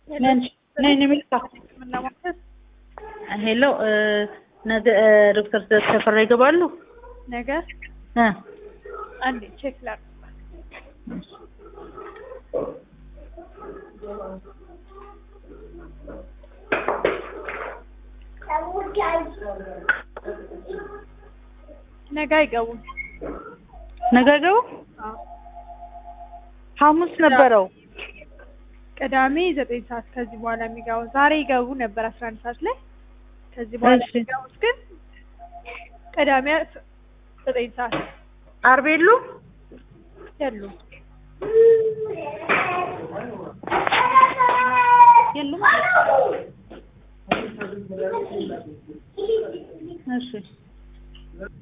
ነይ ነይ ሚልካ ምናማከል ሄሎ ነገ ዶክተር ተፈራ ይገባሉ? ነገ እ አንዴ ቼክ ላድርግ። ነገ አይገቡም። ነገ አይገቡ? አዎ። ሐሙስ ነበረው። ቅዳሜ ዘጠኝ ሰዓት ከዚህ በኋላ የሚገቡ ዛሬ ይገቡ ነበር አስራ አንድ ሰዓት ላይ ከዚህ በኋላ እሺ። የሚገቡት ግን ቅዳሜ ዘጠኝ ሰዓት ዓርብ የሉ? የሉም። የሉም። እሺ